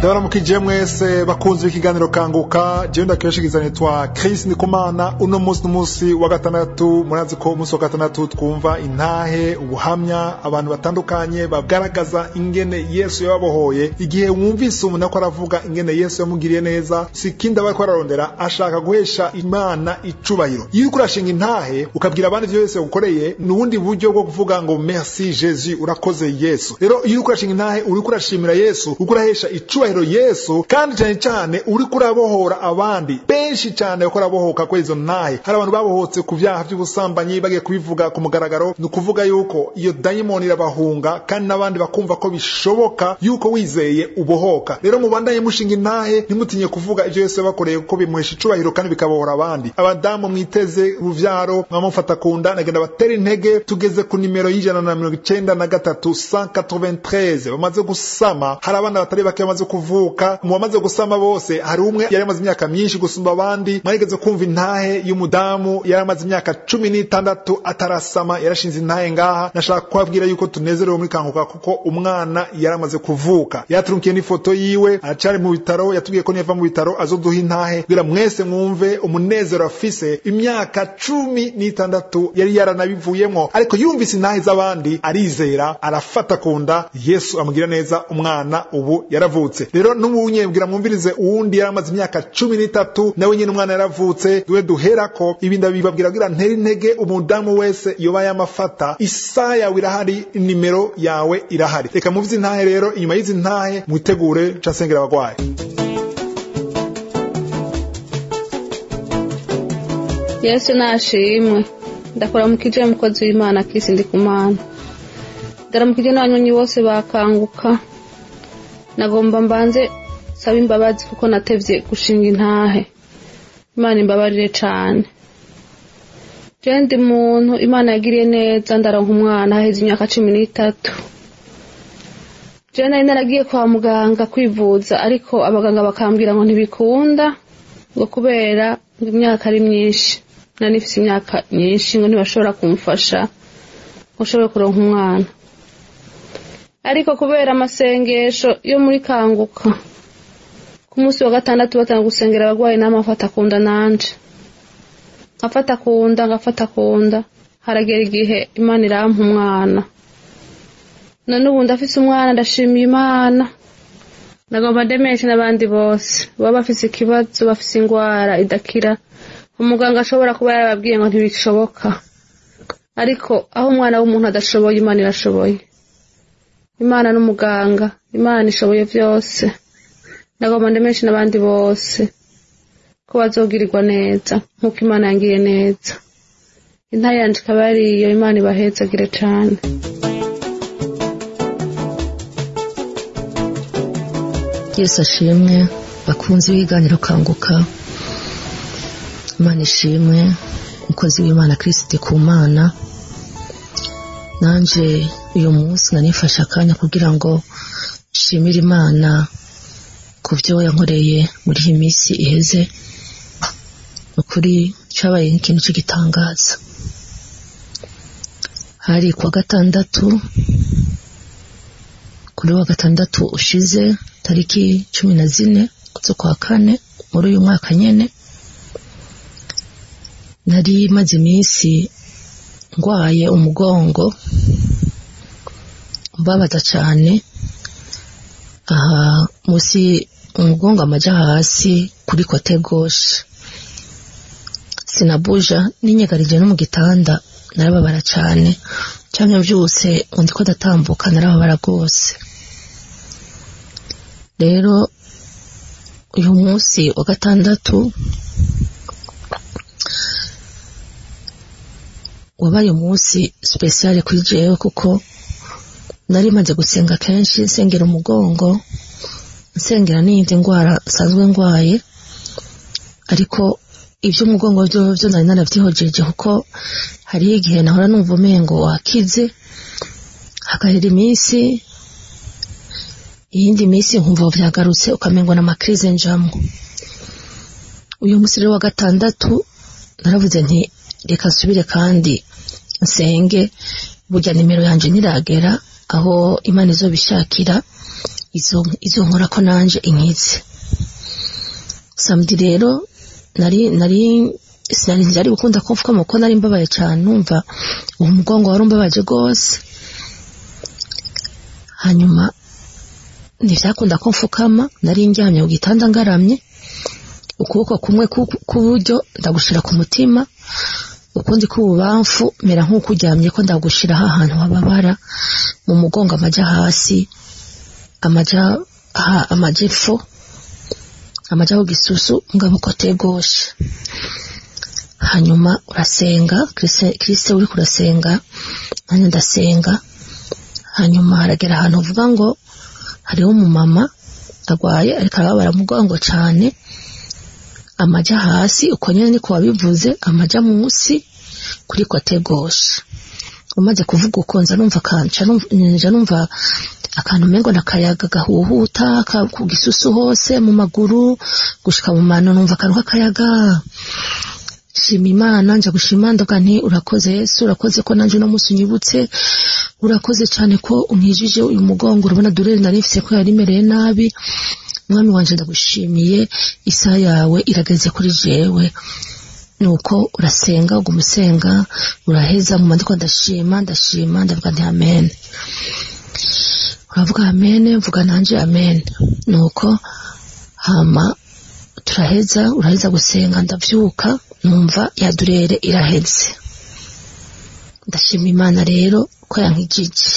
ndabaramukije mwese bakunze ikiganiro kanguka jewe ndakibashikiriza nitwa Chris Ndikumana uno munsi n'umunsi wa gatandatu murazi ko umunsi wa gatandatu twumva intahe ubuhamya abantu batandukanye bagaragaza ingene Yesu yababohoye igihe wumvise umuntu ariko aravuga ingene Yesu yamugiriye neza si ikindi aba ariko ararondera ashaka guhesha Imana icubahiro iyo uriko urashinga intahe ukabwira abandi ivyo Yesu yagukoreye ni ubundi buryo bwo kuvuga ngo merci Jesus urakoze Yesu rero iyo uriko urashinga intahe uriko urashimira Yesu uriko urahesha icubahiro Yesu kandi cyane cyane uriko urabohora abandi benshi cyane bariko barabohoka kuri izo ntahe hari abantu babohotse ku vyaha vy'ubusambanyi bagiye kubivuga ku mugaragaro ni ukuvuga yuko iyo dayimoni irabahunga kandi n'abandi bakumva ko bishoboka yuko wizeye ubohoka rero mubandanye mushinga intahe ntimutinye kuvuga ivyo Yesu yabakoreye kuko bimuhesha icubahiro kandi bikabohora abandi abadamu mwiteze uruvyaro mwamufata ku nda nagenda batera intege tugeze ku nimero y'ijana na mirongo icenda na gatatu 193 bamaze gusama hari abana batari bake bamaze kuvuka mu bamaze gusama bose hari umwe yari amaze imyaka myinshi gusumba abandi mwarigeze kumva intahe y'umudamu yari amaze imyaka cumi n'itandatu atarasama yarashinze intahe ngaha nashaka kubabwira yuko tunezerewe muri kanguka kuko umwana yari amaze kuvuka yaturukiye n'ifoto yiwe aracari mu bitaro yatubwiye ko niva mu bitaro azoduha intahe kugira mwese mwumve umunezero afise imyaka cumi n'itandatu yari yaranabivuyemwo ariko yumvise intahe z'abandi arizera arafata ku nda yesu amugira neza umwana ubu yaravutse rero n'umunyembwira mwumvirize uwundi yari amaze imyaka cumi n'itatu nawe nyine umwana yaravutse duhe duherako ibi ndabibabwira kugira ntere intege umudamu wese yoba yamafata isaha yawe irahari nimero yawe irahari reka muvize intahe rero inyuma y'izi ntahe mwitegure casengera abagwayi yesu nashimwe ndakuramukije mukozi w'imana kisi ndi kumana ndaramukije n'abanyonyi bose bakanguka nagomba mbanze saba imbabazi kuko natevye gushinga intahe imana imbabarire cane jewe ndi muntu imana yagiriye neza ndaronka umwana haheze imyaka cumi n'itatu jewe nari naragiye kwa muganga kwivuza ariko abaganga bakambwira ngo ntibikunda ngo kubera ngo imyaka ari myinshi nari nifise imyaka myinshi ngo ntibashobora kumfasha ngo nshobore kuronka umwana ariko kubera amasengesho yo muri kanguka ku munsi wa gatandatu batanga gusengera abagwayi nama afata kunda nanje nkafata kunda ngafata kunda haragera igihe imana irampa umwana none ubu ndafise umwana ndashimiye imana nagomba ndemeshe n'abandi bose baba bafise ikibazo bafise ingwara idakira umuganga ashobora kuba yarababwiye ngo ntibishoboka ariko aho umwana w'umuntu adashoboye imana irashoboye imana n'umuganga imana ishoboye vyose ndagomba ndemeshe n'abandi bose ko bazogirirwa neza nk'uko imana yangiriye neza intare yanje ikaba yariyo imana ibahezagire cane yesu ashimwe bakunzi b'ibiganiro kanguka imana ishimwe umukozi w'imana kirisiti ku mana nanje uyu munsi nanifashe akanya kugira ngo nshimire imana ku byo yankoreye muri iyi minsi iheze ukuri cyabaye nk'ikintu cy'igitangaza hari kuwa gatandatu kuri wa gatandatu ushize tariki cumi na zine z'ukwa kane muri uyu mwaka nyene nari maze iminsi ndwaye umugongo mbabaza cyane aha munsi umugongo amaja hasi kuri kote goshe sinabuja ninyegarije no mu gitanda narababara cyane cyangwa byose undi ko ndatambuka narababara rwose rero uyu munsi wa gatandatu wabaye umunsi sipesiyale kuri jewe kuko nari maze gusenga kenshi nsengera umugongo nsengera n'iyindi ndwara nsanzwe ndwaye ariko iby'umugongo byo byo nari narabyihojeje kuko hariho igihe nahora numva umengo wakize hagahera iminsi iyindi minsi nkumva byagarutse ukamengo n'amakirize njamwo uyu munsi rero wa gatandatu naravuze nti reka nsubire kandi nsenge burya nimero yanjye niragera aho imana izobishakira izo izo nkora ko nanje inkize samedi rero nari nari sinari nari gukunda ko mfuka kuko nari mbabaye cyane numva uwo mugongo wari umbabaje rwose hanyuma ntibyakunda ko mfukama nari njyamye ku gitanda ngaramye ukuboko kumwe k'uburyo ndagushira ku mutima ukundi k'ububamfu mera nk'uko uryamye ko ndagushira ahantu hababara mu mugongo amajya hasi amajya amajya epfo amajya ku gisusu ngabo kote goshe hanyuma urasenga kirise uri kurasenga nanjye ndasenga hanyuma haragera ahantu uvuga ngo hariho umumama arwaye ariko arababara mugongo cyane amajya hasi uko nyine niko wabivuze amajya munsi kuri kote goshe umaze kuvuga uko nza numva kanca nja numva akantu umengo nakayaga gahuhuta ku gisusu hose mu maguru gushika mu mano numva akantu k'akayaga shima imana nja gushima ndavuga nti urakoze yesu urakoze ko nanje uno munsi unyibutse urakoze cyane ko unkijije uyu mugongo urabona durere nari mfise ko yari imereye nabi mwami wanje ndagushimiye isaha yawe irageze kuri jewe nuko urasenga uguma usenga uraheza mu mandiko ndashima ndashima ndavuga nti amen uravuga amen mvuga nanje amen nuko hama turaheza uraheza gusenga ndavyuka numva ya durere iraheze ndashima imana rero ko yankijije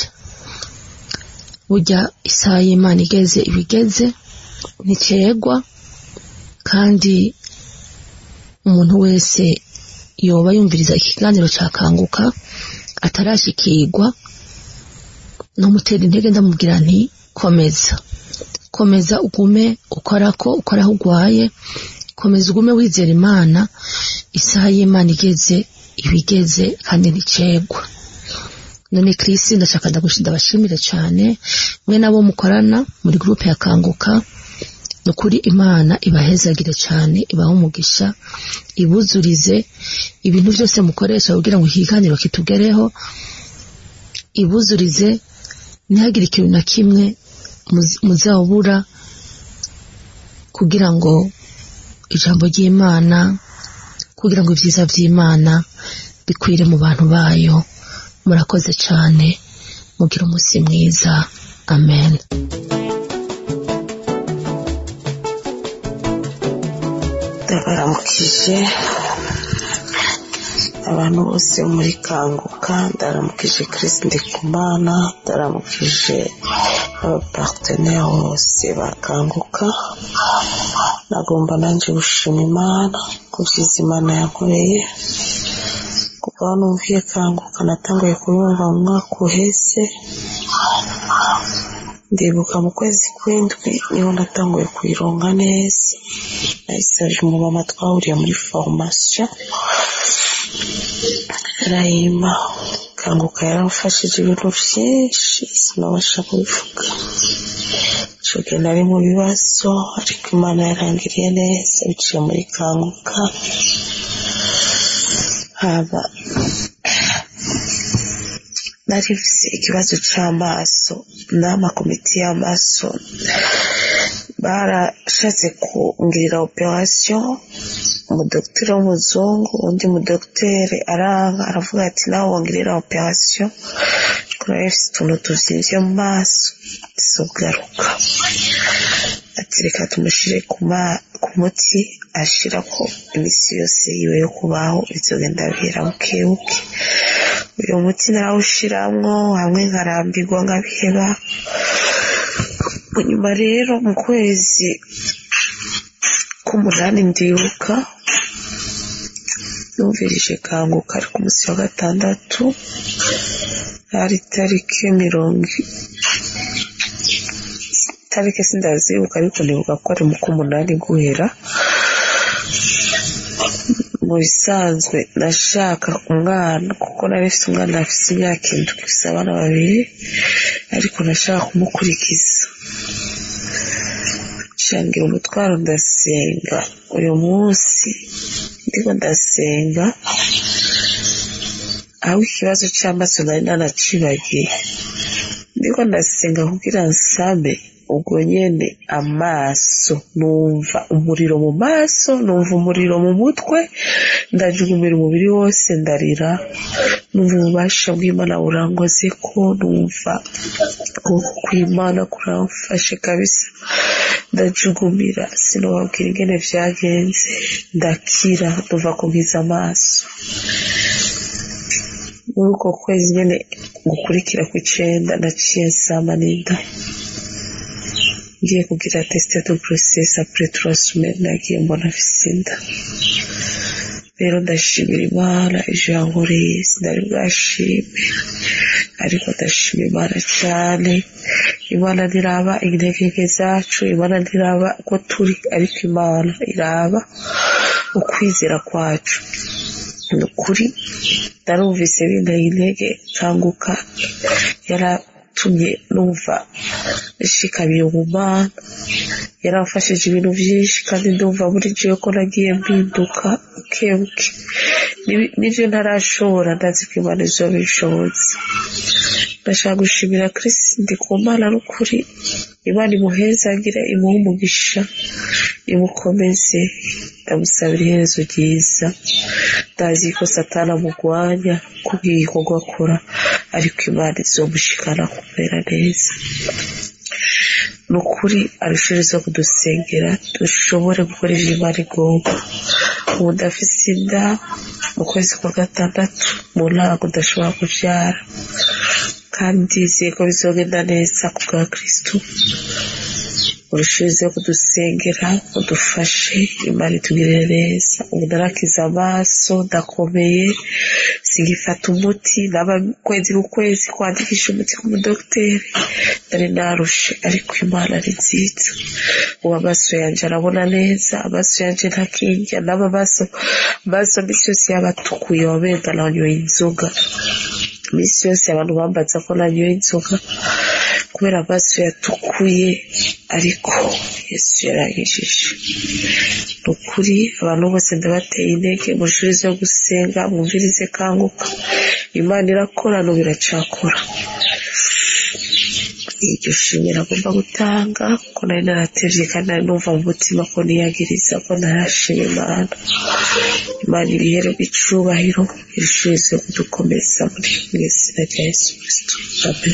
burya isaha y'imana igeze ibigeze nticegwa kandi umuntu wese yoba yumviriza ikiganiro cyakanguka atarashikirwa nomutera intege ndamubwira nti komeza komeza ugume ukora ko ukora aho urwaye komeza ugume wizera imana isaha y'imana igeze ibigeze kandi nticegwa none kirisi ndashaka ndabashimire cyane mwe nabo mukorana muri gurupe ya kanguka ni ukuri imana ibahezagire cyane ibahe umugisha ibuzurize ibintu byose mukoresha kugira ngo ikiganiro kitugereho ibuzurize ntihagire ikintu na kimwe muzabura kugira ngo ijambo ry'imana kugira ngo ibyiza by'imana bikwire mu bantu bayo murakoze cyane mugira umunsi mwiza amen ndabaramukije abantu bose muri kanguka ndaramukije kirisi ndikumana ndaramukije abaparteneri bose bakanguka nagomba nanjye gushima imana ku byiza imana yankoreye kuva aho numviye kanguka natanguye kuyumva mu mwaka uheze ndibuka mu kwezi kw'indwi niho natanguye kuyironga neza nayisaje umumama twahuriye muri farumasiyo arayima kanguka yaramfashije ibintu byinshi sinabasha kubivuga icyo gihe nari mu bibazo ariko imana yarangiriye neza biciye muri kanguka haba nari mfite ikibazo cy'amaso n'amakomiti y'amaso barashatse kungirira operasiyo umudogiteri w'umuzungu undi mudogiteri aranga aravuga ati nawe wongerera operasiyo ariko nawe mfite utuntu tubyimbye mu maso zizogaruka ati reka tumushyire ku muti ashira ko iminsi yose yiwe yo kubaho bizogenda bihera bukebuke uyu muti narawushiramwo hamwe nkarambirwa nkabiheba nyuma rero mu kwezi k'umunani ndibuka numvirije kanguka ari ku munsi wa gatandatu hari tariki mirongo tariki sindazibuka ariko nibuka ko ari mu k'umunani guhera mu bisanzwe nashaka umwana kuko nari mfite umwana afite imyaka indwi gusa abana babiri ariko nashaka kumukurikiza shangira umutwaro ndasenga uyu munsi ndiko ndasenga aho ikibazo cy'amaso nari nanacibagiye ndiko ndiko ndasenga kugira nsabe ubwo nyene amaso numva umuriro mu maso numva umuriro mu mutwe ndajugumira umubiri wose ndarira numva ububasha bw'imana burangoze ko numva ukuboko kw'imana kuramfashe kabisa ndajugumira sinobabwira ingene vyagenze ndakira nduva kugiza amaso muri uko kwezi nyene gukurikira kw'icenda naciye nsama n'inda ngiye kugira teste de grossesse après trois semaines nagiye mbona afise inda rero ndashimira imana ivyo yankoreye sinari bwashime ariko ndashima imana cane imana ntiraba intege zacu imana ntiraba uko turi ariko imana iraba ukwizera kwacu ni ukuri narumvise binteye intege kanguka yaratumye numva nshikamiye mu mana yaramfashije ibintu byinshi kandi ndumva muri jewe ko nagiye mpinduka bukebuke n'ivyo ntarashobora ndazi ko imana izoba ishobotse ndashaka gushimira kirisi ndi ku mana n'ukuri imana imuhezagire imuhe umugisha imukomeze ndamusabira iherezo ryiza ndazi ko satana amugwanya kubw'igikorwa akora ariko imana izomushikana kumera neza ni ukuri arushiriza kudusengera dushobore gukora ivyo imana igomba ubu ndafise inda mu kwezi kwa gatandatu mu ntango ndashobora kuvyara kandi ndizeye ko bizogenda neza ku bwa kristo urushirize kudusengera udufashe imana itugirire neza ubu narakiza amaso ndakomeye singifata umuti naba kwezi n'ukwezi kwandikisha umuti ku mudogiteri nari narushe ariko imana ari nziza ubu amaso yanje arabona neza amaso yanje ntakindya n'aba maso amaso misi yose yabatukuye wamenga nanyoye inzoga misi yose abantu bambaza ko nanyoye inzoga kubera amaso yatukuye ariko yesu yarangishije ni ukuri abantu bose ndabateye intege mushurize yo gusenga mwumvirize kanguka imana irakora n'ubu iracakora iryo shimira agomba gutanga ko nari naratevye kandi nari numva mu mutima ko niyagiriza ko narashima imana imana ibihererwa icubahiro irishurize kudukomeza muri mu izina rya yesu kristo amen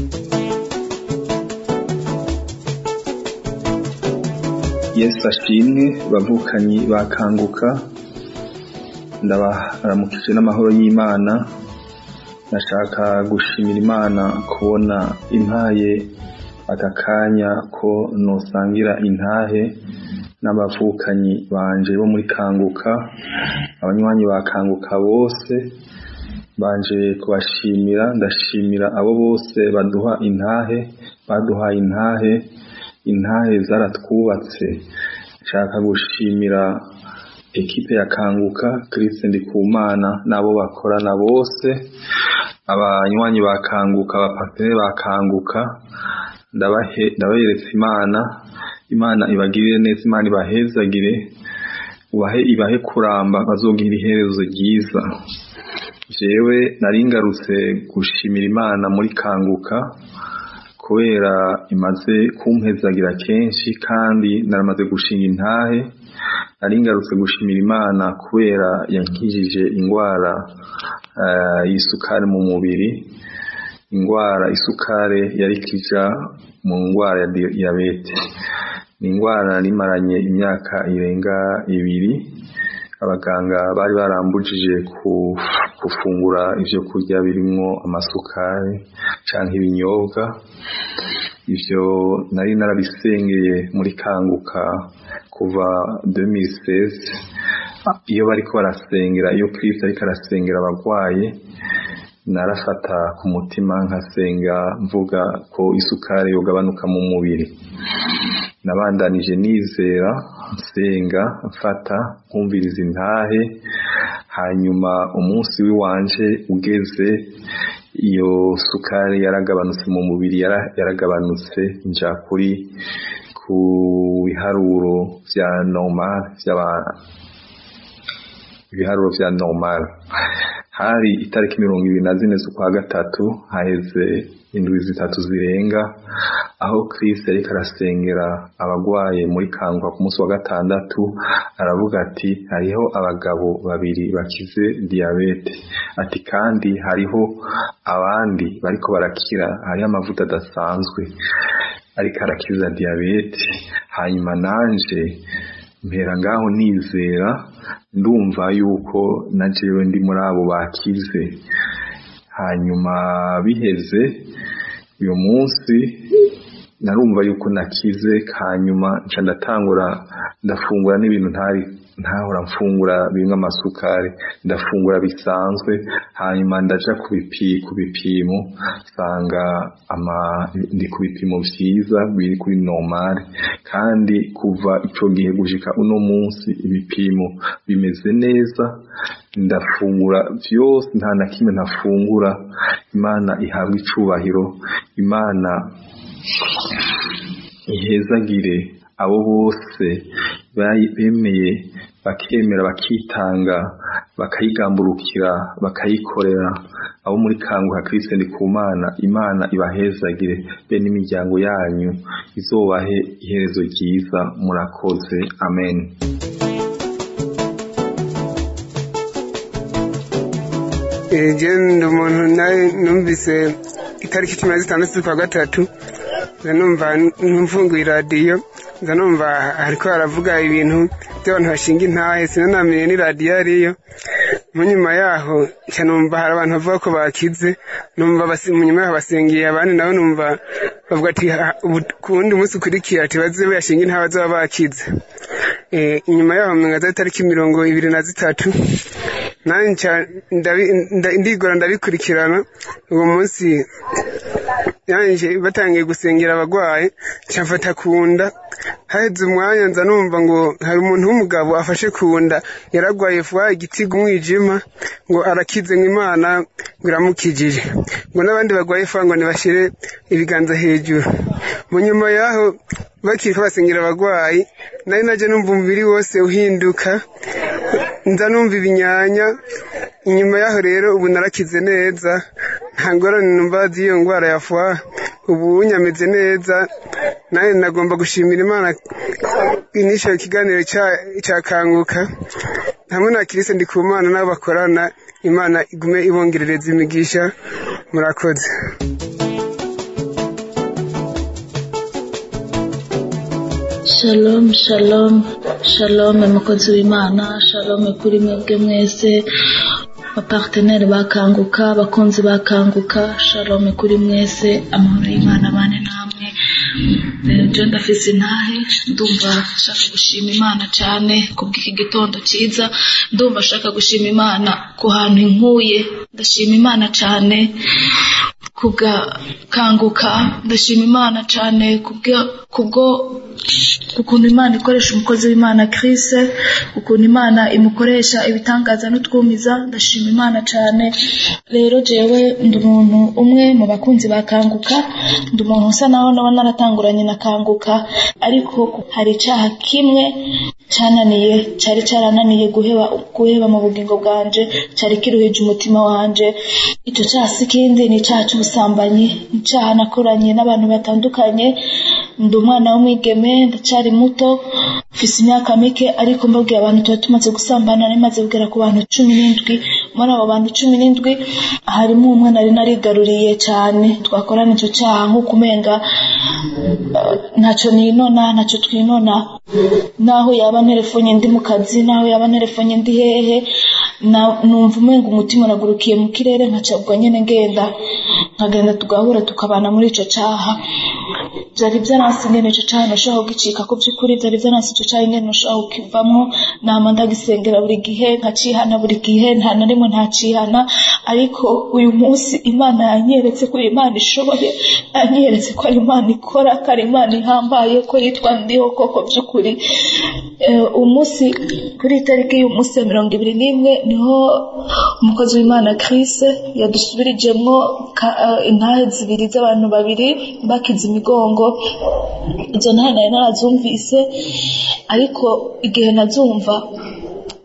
yesu ashimwe bavukanyi bakanguka ndabaramukije n'amahoro y'imana nashaka gushimira imana kubona impaye aka kanya ko nosangira intahe n'abavukanyi banje bo muri kanguka abanywanyi bakanguka bose banje kubashimira ndashimira abo bose baduha intahe baduhaye intahe intahe zaratwubatse nshaka gushimira ekipe ya kanguka Christ Ndikumana n'abo bakorana bose abanywanyi bakanguka abapatire bakanguka ndabaheretse imana imana ibagirire neza imana ibahezagire ubahe ibahe kuramba bazogira iherezo ryiza jewe naringarutse gushimira imana muri kanguka kubera imaze kumpezagira kenshi kandi naramaze gushinga intahe naringarutse gushimira imana kubera yankijije indwara y'isukari mu mubiri indwara isukari yari kija mu ndwara ya diyabete ni indwara narimaranye imyaka irenga ibiri abaganga bari barambujije gufungura ivyo kurya birimwo amasukari canke ibinyobwa ivyo nari narabisengeye muri kanguka kuva 2016 iyo bariko barasengera iyo Kristo ariko arasengera abagwaye narafata ku mutima nkasenga mvuga ko isukari yogabanuka mu mubiri nabandanije nizera nsenga mfata nkumviriza intahe hanyuma umunsi w'iwanje ugeze iyo sukari yaragabanutse mu mubiri yaragabanutse nja kuri ku biharuro vya normal vy'abantu ibiharuro vya normal hari itariki mirongo ibiri na zine z'ukwa gatatu haheze indwi zitatu zirenga aho Chris ariko arasengera abagwaye muri kanguka ku munsi wa gatandatu aravuga ati hariho abagabo babiri bakize diyabete ati kandi hariho abandi bariko barakira hariho amavuta adasanzwe ariko arakiza diyabete hanyuma nanje mpera ngaho nizera ndumva yuko na jewe ndi muri abo bakize hanyuma biheze uyu munsi narumva yuko nakize hanyuma nca ndatangura ndafungura n'ibintu ntari ntahora mfungura bimwe amasukari ndafungura bisanzwe hanyuma ndaja ku bipi ku bipimo nsanga ama ndi ku bipimo vyiza biri kuri normal kandi kuva ico gihe gushika uno munsi ibipimo bimeze neza ndafungura vyose nta na kimwe ntafungura imana ihabwa icubahiro imana ihezagire abo bose bemeye bakemera bakitanga bakayigamburukira bakayikorera abo muri kanguka Kristo ndi ku mana imana ibahezagire be n'imiryango yanyu izobahe iherezo ryiza murakoze amen je ndi umuntu nawe numvise itariki cumi na zitandatu z'ukwa gatatu nza numva mfunguye iradiyo nza numva hariko haravuga ibintu by'abantu bashinga intahe sinanamenye ni radiyo ariyo mu nyuma yaho nca numva hari abantu bavuga ko bakize numva mu nyuma yaho basengeye abandi nabo numva bavuga ati ku wundi munsi ukurikiye ati baze yashinga intahe bazaba bakize inyuma yaho mwenga za tariki mirongo ibiri na zitatu nanjye ndigora ndabikurikirana uwo munsi yanjye batangiye gusengera abagwayi cyafata ku nda haheze umwanya nza numva ngo hari umuntu w'umugabo afashe ku nda yaragwaye vuba igitiga umwijima ngo arakize ngo imana ngo iramukijije ngo n'abandi bagwaye vuba ngo ntibashyire ibiganza hejuru mu nyuma y'aho bakiriko basengera abagwayi nari najya numva umubiri wose uhinduka nza numva ibinyanya inyuma y'aho rero ubu narakize neza nta ngorane numva z'iyo ndwara ya fwa ubu nyameze neza nawe nagomba gushimira imana inishyura ikiganiro cyakanguka hamwe na kirise ndi ku mana n'abo bakorana imana igume ibongerereza imigisha murakoze shalom shalom shalom mukozi w'imana shalom kuri mwebwe mwese abaparteneri bakanguka abakunzi bakanguka shalom kuri mwese amahoro y'imana abane namwe rero ndafise intahe ndumva nshaka gushima imana cyane kubw'iki gitondo cyiza ndumva nshaka gushima imana ku hantu inkuye ndashima imana cyane kugakanguka ndashima imana cyane kubwo ukuntu imana ikoresha umukozi w'imana kirise ukuntu imana imukoresha ibitangaza n'utwumiza ndashima imana cyane rero jewe ndi umuntu umwe mu bakunzi bakanguka ndi umuntu usa naho naba naratanguranye na kanguka ariko hari icyaha kimwe cyananiye cyari cyarananiye guheba guheba mu bugingo bwanje cyari kiruhije umutima wanje icyo cyaha si ikindi ni icyaha cy'ubusambanyi icyaha nakoranye n'abantu batandukanye ndi umwana w'umwigeme ndacyari muto mfise imyaka mike ariko mbabwiye abantu tuba tumaze gusambana nari kugera ku bantu cumi n'indwi muri abo bantu cumi n'indwi harimo umwe nari narigaruriye cyane twakorana icyo cyaha nk'uko umenga ntacyo ninona ntacyo twinona naho yaba nterefonye ndi mu kazi naho yaba nterefonye ndi hehe numva umenga umutima uragurukiye mu kirere nkacabwa nyine ngenda nkagenda tugahura tukabana muri icyo cyaha byari byaransi ingene icyo cyaha nashobora kugicika ku by'ukuri byari byaransi icyo cyaha ingene nashobora kukivamo nama ndagisengera buri gihe nkacihana buri gihe nta na rimwe ntacihana ariko uyu munsi imana yanyeretse ko imana ishoboye yanyeretse ko ari imana ikora ko ari imana ihambaye ko yitwa ndiho koko by'ukuri umunsi kuri itariki y'umunsi ya mirongo ibiri n'imwe niho umukozi w'imana Chris yadusubirijemo intahe zibiri z'abantu babiri bakize imigongo izo ntahe nari narazumvise ariko igihe nazumva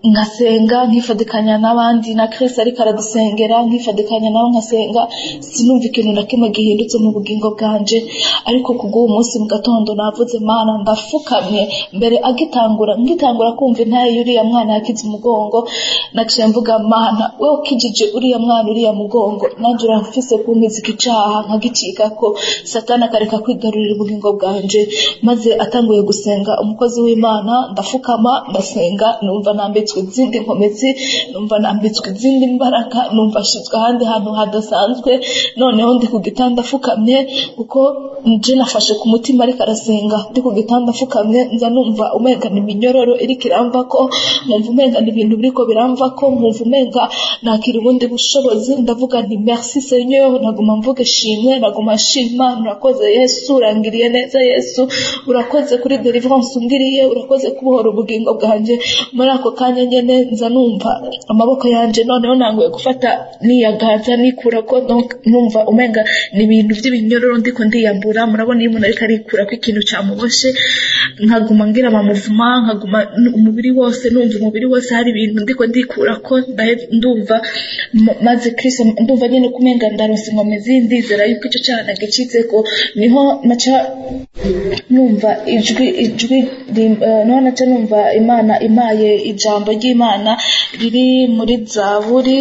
nkasenga nkifadikanya n'abandi na Chris ariko aradusengera nkifadikanya nabo nkasenga sinumva ikintu na kimwe gihindutse mu bugingo bwanje ariko kubw'uwo munsi mu gatondo navuze mana ndafukamye mbere agitangura ngitangura kumva intaye y'uriya mwana yakize umugongo naciye mvuga mana we ukijije uriya mwana uriya mugongo nanjye urafise kunkiza iki caha nkagicika ko satani akareka kwigarurira ubugingo bwanje maze atanguye gusenga umukozi w'imana ndafukama ndasenga numva nambitswe izindi nkomezi numva nambitswe izindi mbaraga numva ashizwe ahandi hantu hadasanzwe noneho ndi ku gitanda afukamye kuko nje nafashe ku mutima ariko arasenga ndi ku gitanda afukamye nza numva umenga ni iminyororo iriko iramvako nkumva umenga ni ibintu biriko biramvako nkumva umenga nakira ubundi bushobozi ndavuga nti merci seigneur naguma mvuga shimwe naguma shima urakoze yesu urangiriye neza yesu urakoze kuri deliverance ungiriye urakoze kubohora ubugingo bwanje muri ako kanya nyene nza numva amaboko yanje noneho nanguye gufata niyagaza nikura ko donc numva umenga ni ibintu by'ibinyororo ndiko ndiyambura murabona iyo umuntu ariko arikura ko ikintu cyamuboshe nkaguma ngira amamuvuma nkaguma umubiri wose numva umubiri wose hari ibintu ndiko ndikura ko ndumva maze Chris ndumva nyene kumenga ndaronse inkomezi ndizera yuko icyo cyaha nagicitseko niho naca numva ijwi ijwi niho naca numva imana imaye ijambo ry'imana riri muri zaburi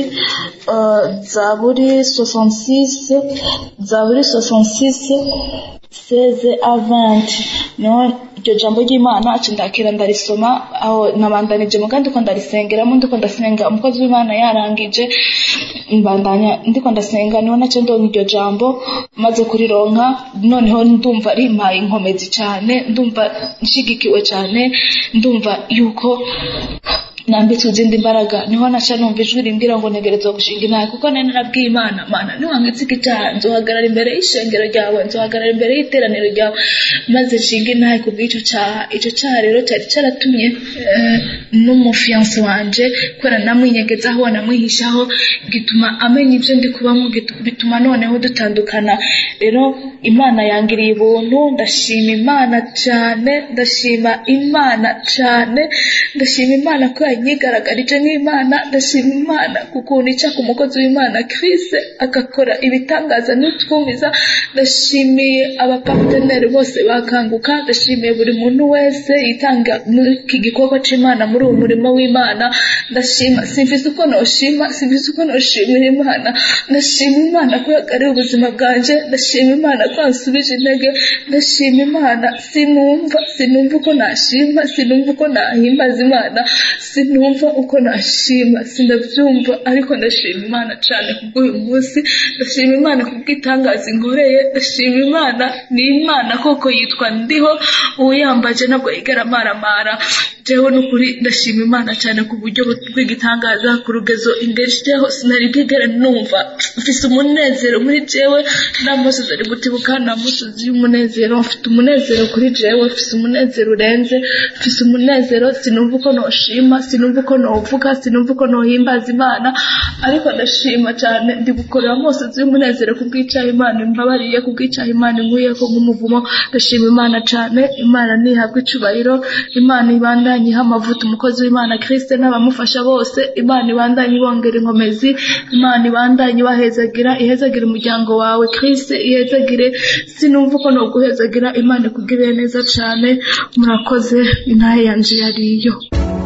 zaburi 66 zaburi 66 16 a 20 niho iryo jambo ry'imana ndakira ndarisoma aho nabandanije mu kandi uko ndarisengeramo ndiko ndasenga umukozi w'imana yarangije mbandanya ndiko ndasenga niho nacyo ndonka iryo jambo maze kurironka noneho ndumva rimpaye inkomezi cyane ndumva nshigikiwe cyane ndumva yuko nambitswe izindi mbaraga niho naca numva ijwi rimbwira ngo ntegerezwa gushinga inaha kuko nari narabwiye imana mana niwangitse iki cyaha nzohagarara imbere y'ishengero ryawe nzohagarara imbere y'iteraniro ryawe maze nshinga inaha ku bw'icyo cyaha icyo cyaha rero cyari cyaratumye n'umufiyanse wanje kubera namwinyegezaho namwihishaho gituma amenya ibyo ndi kubamo bituma noneho dutandukana rero imana yangiriye ubuntu ndashima imana cyane ndashima imana cyane ndashima imana ko yanyigaragarije nk'imana ndashima imana kukuntu ica ku mukozi w'imana Chris agakora ibitangaza n'utwumiza ndashimiye abapateneri bose bakanguka ndashimiye buri muntu wese yitanga muri iki gikorwa cy'imana muri uwo murimo w'imana ndashima simvise uko noshima simvise uko noshimira imana ndashima imana ko yagariye ubuzima bwanjye ndashima imana ko yansubije intege ndashima imana sinumva sinumva uko nashima sinumva uko nahimbaza imana sinumva uko nashima sinabyumva ariko ndashima imana cyane kubw'uyu munsi ndashima imana kubw'itangaza inkoreye ndashima imana ni imana koko yitwa ndiho uwuyambaje ntabwo yigera amaramara jewe n'ukuri ndashima imana cyane ku buryo bw'igitangaza ku rugezo ingejejeho sinari bwigera numva mfise umunezero muri jewe nta musozi ari gutibuka nta musozi y'umunezero mfite umunezero kuri jewe mfise umunezero urenze mfise umunezero sinumva uko noshima sinumva uko novuga sinumva uko nohimbaza imana ariko ndashima cyane ndi gukorera amosozi y'umunezero ku bw'icaha imana imbabariye ku bw'icaha imana inkuyeko nk'umuvumo ndashima imana cyane imana ntihabwa icubahiro imana ibandanye iha amavuta umukozi w'imana kirisite n'abamufasha bose imana ibandanye ibongera inkomezi imana ibandanye ibahezagira ihezagira umuryango wawe kirisite ihezagire sinumva uko noguhezagira imana ikugirire neza cyane murakoze intahe yanje yariyo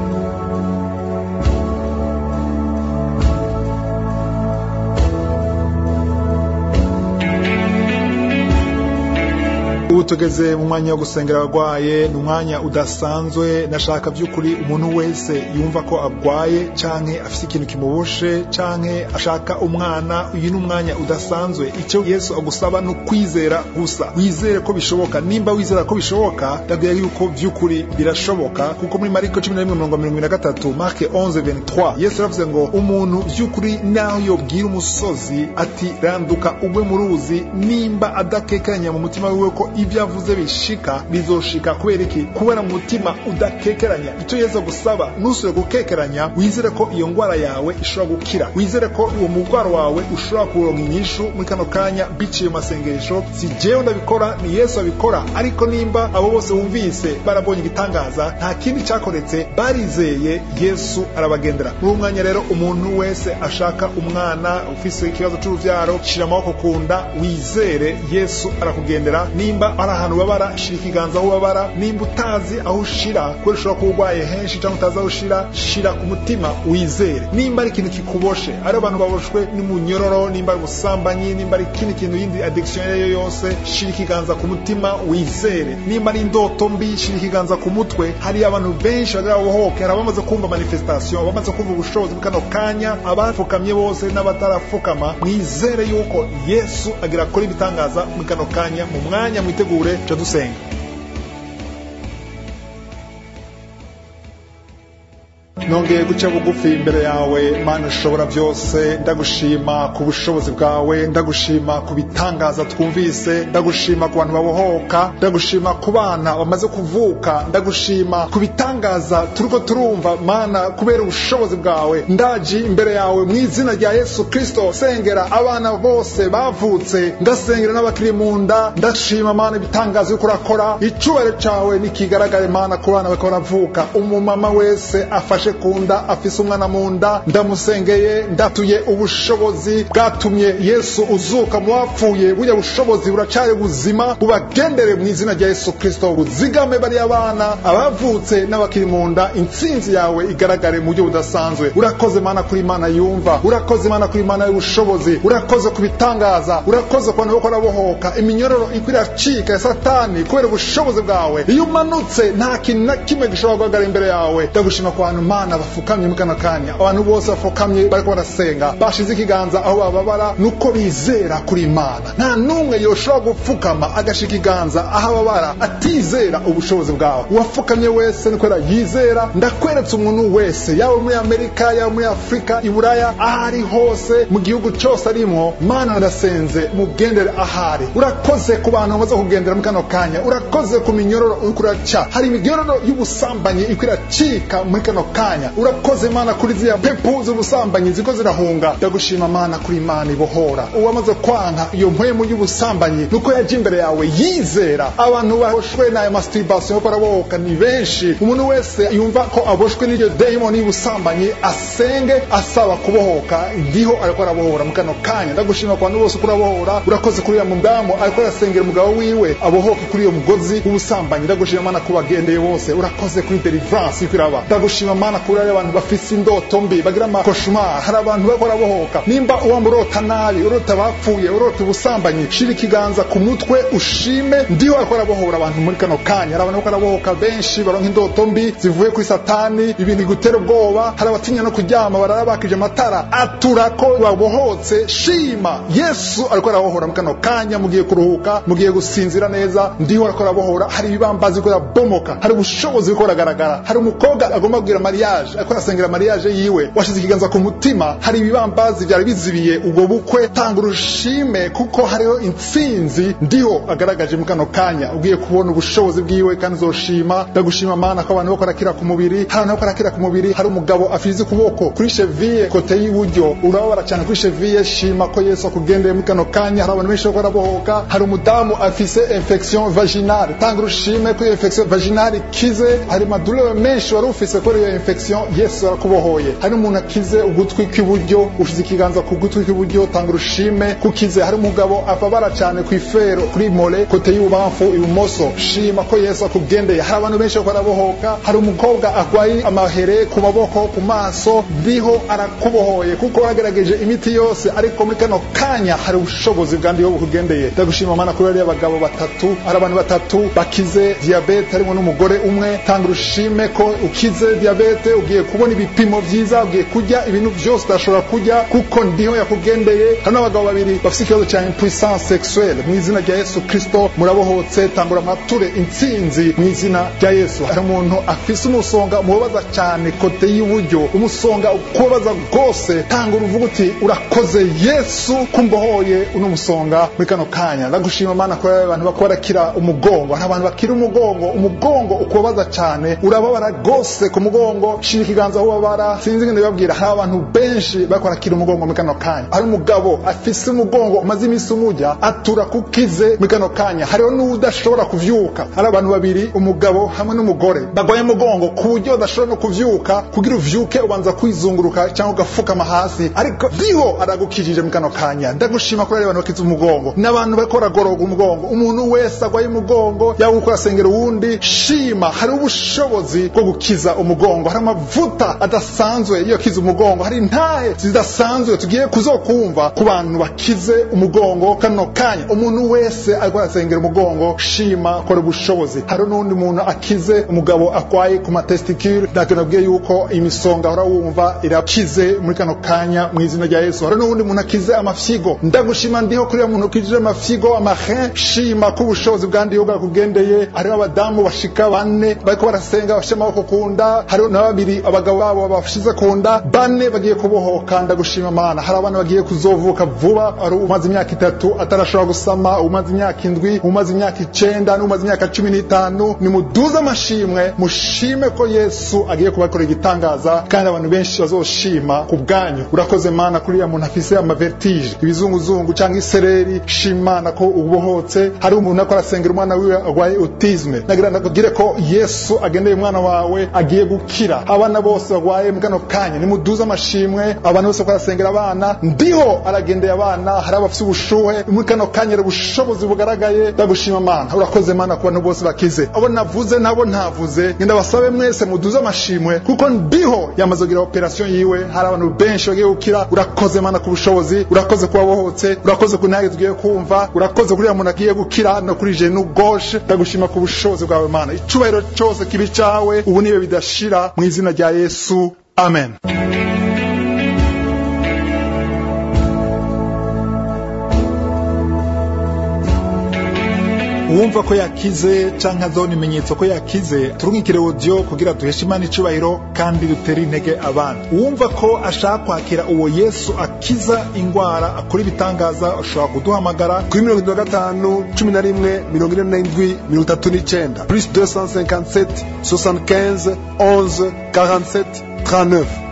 ubu tugeze mu mwanya wo gusengera abarwaye ni umwanya udasanzwe nashaka by'ukuri umuntu wese yumva ko arwaye canke afite ikintu kimuboshe canke ashaka umwana uyu ni umwanya udasanzwe icyo yesu agusaba ni ukwizera gusa wizere ko bishoboka nimba wizera ko bishoboka ndabwira yuko by'ukuri birashoboka kuko muri mariko cumi na rimwe mirongo mirongo na gatatu marke 11 yesu yaravuze ngo umuntu by'ukuri naho yobwira umusozi ati randuka ugwe mu ruzi nimba adakekanya mu mutima wiwe ko ibyo avuze bishika bizoshika kubera iki kubera umutima udakekeranya icyo yesu gusaba ntusubire gukekeranya wizere ko iyo ndwara yawe ishobora gukira wizere ko uwo murwaro wawe ushobora kuronka inyishu muri kano kanya biciye mu masengesho si jewe ndabikora ni yesu abikora ariko nimba abo bose wumvise barabonye igitangaza nta kindi cyakoretse barizeye yesu arabagendera muri uwo mwanya rero umuntu wese ashaka umwana ufise ikibazo cy'uruvyaro shira amaboko ku nda wizere yesu arakugendera nimba ari ahantu ubabara shira ikiganza aho ubabara nimba utazi aho ushira kubera ushobora kuba urwaye henshi cyangwa utazi aho ushira shira ku mutima wizere nimba ari ikintu kikuboshe ari abantu baboshwe n'umunyororo nimba ari ubusambanyi nimba ari ikindi kintu yindi addiction iyo ariyo yose shira ikiganza ku mutima wizere nimba ari indoto mbi shira ikiganza ku mutwe hari abantu benshi bagira bohoke hari abamaze kumva manifestation abamaze kumva ubushobozi bw'kano kanya abapfukamye bose n'abatarapfukama mwizere yuko yesu agira akora ibitangaza muri kano kanya mu mwanya mwitegure ca dusenga nongeye guca bugufi imbere yawe mana ushobora byose ndagushima ku bushobozi bwawe ndagushima ku bitangaza twumvise ndagushima ku bantu babohoka ndagushima ku bana bamaze kuvuka ndagushima ku bitangaza turiko turumva mana kubera ubushobozi bwawe ndaji imbere yawe mu izina rya yesu kristo sengera abana bose bavutse ndasengera n'abakiri mu nda ndashima mana ibitangaza yuko urakora icubahiro cawe nikigaragare mana ku bana bariko baravuka umumama wese afashe ku nda afise umwana mu nda ndamusengeye ndatuye ubushobozi bwatumye yesu uzuka mu bapfuye burya bushobozi buracari buzima bubagendere mu izina rya yesu kristo buzigame bariya bana abavutse n'abakiri mu nda intsinzi yawe igaragare mu buryo budasanzwe urakoze mana kuri imana yumva urakoze mana kuri imana y'ubushobozi urakoze ku bitangaza urakoze ku bantu bako barabohoka iminyororo iko iracika ya satani kubera ubushobozi bwawe iyo umanutse nta kintu na kimwe gishobora guhagarara imbere yawe ndagushima ku bantu mana bafukamye muri kano kanya abantu bose bafukamye bariko barasenga bashize ikiganza aho bababara nuko bizera kuri imana nta n'umwe yoshobora gupfukama agashika ikiganza aho ababara atizera ubushobozi bwawe uwafukamye wese ni kubera yizera ndakweretse umuntu wese yaba muri amerika yaba muri afurika iburaya aho ari hose mu gihugu cyose arimwo mana ndasenze mugendere ahari urakoze ku bantu bamaze kugendera muri kano kanya urakoze ku minyororo uriko uraca hari iminyororo y'ubusambanyi iko iracika muri kano kanya urakoze mana kuri ziriya pepu z'ubusambanyi ziko zirahunga ndagushima mana kuri imana ibohora uwamaze kwanka iyo mpwemu y'ubusambanyi nuko yaje imbere yawe yizera abantu baboshwe n'ayo masturbation ko barabohoka ni benshi umuntu wese yumva ko aboshwe n'iryo dayimoni y'ubusambanyi asenge asaba kubohoka ndiho ariko arabohora mu kano kanya ndagushima ku bantu bose uko urabohora urakoze kuri uriya mudamu ariko arasengera umugabo wiwe abohoke kuri iyo mugozi w'ubusambanyi ndagushima mana ko bagendeye bose urakoze kuri deliverance iko iraba ndagushima mana kuri ari abantu bafise indoto mbi bagira amakoshmar hari abantu bariko barabohoka nimba uwamba urota nabi urota bapfuye urota ubusambanyi shira ikiganza ku mutwe ushime ndiho ariko arabohora abantu muri kano kanya hari abantu bariko barabohoka benshi baronka indoto mbi zivuye kuri satani ibintu bigutera ubwoba hari abatinya no kuryama barara bakije amatara atura ko babohotse shima yesu ariko arabohora muri kano kanya mugiye kuruhuka mugiye gusinzira neza ndiho ariko arabohora hari ibibambazi biriko birabomoka hari ubushobozi buriko buragaragara hari umukobwa agomba kugira mariage ariko arasengera mariage yiwe washize ikiganza ku mutima hari ibibambazi byari bizibiye ubwo bukwe tanga urushime kuko hariho intsinzi ndiho agaragaje mu kano kanya ugiye kubona ubushobozi bwiwe kandi uzoshima ndagushima mana ko abantu bako barakira ku mubiri hari abantu bako barakira ku mubiri hari umugabo afize ukuboko kuri cheville kote y'iburyo urababara cyane kuri cheville shima ko yesu akugendeye muri kano kanya hari abantu benshi bako barabohoka hari umudamu afise infection vaginale tanga urushime ko iyo infection vaginale ikize hari madurere menshi wari ufise kuri iyo infection yesu arakubohoye hari umuntu akize ugutwi kw'iburyo ushize ikiganza ku gutwi kw'iburyo tanga urushime kukize hari umugabo ababara cyane ku ifero kuri mole kote y'ububamfu ibumoso shima ko yesu akugendeye hari abantu benshi bako barabohoka hari umukobwa arwaye amahere ku maboko ku maso ndiho arakubohoye kuko wagerageje imiti yose ariko muri kano kanya hari ubushobozi bwa ndiho bukugendeye ndagushima mana kuri bariya bagabo batatu hari abantu batatu bakize diyabete harimo n'umugore umwe tanga urushime ko ukize diyabete sante ugiye kubona ibipimo vyiza ugiye kurya ibintu vyose udashobora kurya kuko ndiho yakugendeye hari n'abagabo babiri bafite ikibazo cya impuissance sexuelle mu izina rya yesu kristo murabohotse tangura amature intsinzi mu izina rya yesu hari umuntu afise umusonga umubabaza cyane kote y'iburyo umusonga ukubabaza rwose tangura uvuga uti urakoze yesu kumbohoye uno musonga muri kano kanya ndagushima mana ko abantu bakora barakira umugongo hari abantu bakira umugongo umugongo ukubabaza cyane urababara rwose ku mugongo shira ikiganza aho ubabara sinzi ngende babwira hari abantu benshi bariko barakira umugongo muri kano kanya hari umugabo afise umugongo umaze iminsi umujya atura kukize muri kano kanya hariho n'udashobora kuvyuka hari abantu babiri umugabo hamwe n'umugore bagwaye umugongo ku buryo badashobora no kuvyuka kugira uvyuke ubanza kwizunguruka cyangwa ugafukama hasi ariko ndiho aragukijije muri kano kanya ndagushima kuri abantu bakize umugongo n'abantu bariko baragororwa umugongo umuntu wese agwaye umugongo yaba uko asengera uwundi shima hari ubushobozi bwo gukiza umugongo hari amavuta adasanzwe iyo kiza umugongo hari intahe zidasanzwe tugiye kuzokumva ku bantu bakize umugongo kano kanya umuntu wese ariko arasengera umugongo shima kora ubushobozi hari n'undi muntu akize umugabo akwaye ku matesticule ndakenabwiye yuko imisonga ahora wumva irakize muri kano kanya mu izina rya yesu hari n'uwundi muntu akize amafyigo ndagushima ndiho kuri uwo muntu ukijije amafyigo amarin shima ko ubushobozi bwandiho bwakugendeye hariho abadamu bashika bane bariko barasenga bafashe amaboko ku nda hariho na babiri abagabo babo bashize ku nda bane bagiye kubohoka ndagushima mana hari abana bagiye kuzovuka vuba hari umaze imyaka itatu atarashobora gusama umaze imyaka indwi umaze imyaka icenda n'umaze imyaka cumi n'itanu nimuduze amashimwe mushime ko yesu agiye kubakorera igitangaza kandi abantu benshi bazoshima ku bwanyu urakoze mana kuri ya muntu afise amavertige ibizunguzungu cyangwa isereri shimana ko ubohotse hari umuntu ako arasengera umwana wiwe arwaye autisme nagira ndakubwire ko yesu agendeye umwana wawe agiye gukira abana bose barwaye mu kano kanya nimuduze amashimwe abantu bose barasengera abana ndiho aragendeye abana hari abafite ubushuhe muri kano kanya rero ubushobozi bugaragaye ndagushima mana urakoze mana ku bantu bose bakize abo navuze nabo ntavuze ngenda basabe mwese muduze amashimwe kuko ndiho yamaze kugira operation yiwe hari abantu benshi bagiye gukira urakoze mana ku bushobozi urakoze kuba bohotse urakoze ku ntege tugiye kumva urakoze kuri muntu agiye gukira no kuri jenu gauche ndagushima ku bushobozi bwawe mana icubahiro cyose kibi cawe ubu nibe bidashira mu izina rya yesu amen uwumva ko yakize canke azona ibimenyetso ko yakize turungikire audio kugira duheshe imana icubahiro kandi dutere intege abandi uwumva ko ashaka kwakira uwo yesu akiza ingwara akora ibitangaza ashobora kuduhamagara kuri mirongo itatu na gatanu cumi na rimwe mirongo ine n'indwi mirongo itatu n'icenda plus 257 75 11 47 39